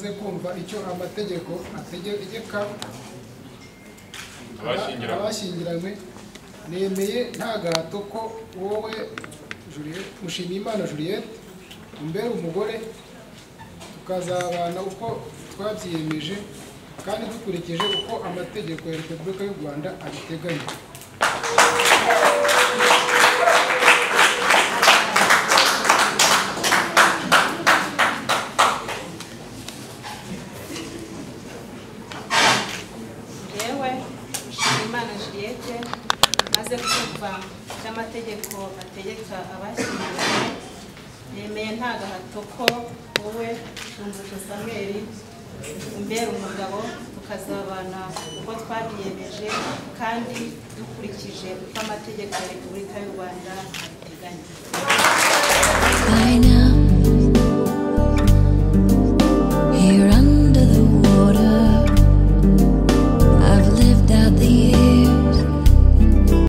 icyo amategeko ategeka Abashyingiranywe. abashyingiranywe nemeye nta gahato ko wowe Juliet Mushimiyimana Juliet umbera umugore tukazabana uko twabyiyemeje kandi dukurikije uko amategeko ya Repubulika y'u Rwanda abiteganya yewe Imana Juliette maze kumva by'amategeko ategeka abashyingiranywe yemeye nta gahato ko wowe shumbusho samweli umbera umugabo tukazabana uko twabyiyemeje kandi dukurikije uko amategeko ya repubulika y'u rwanda abiteganya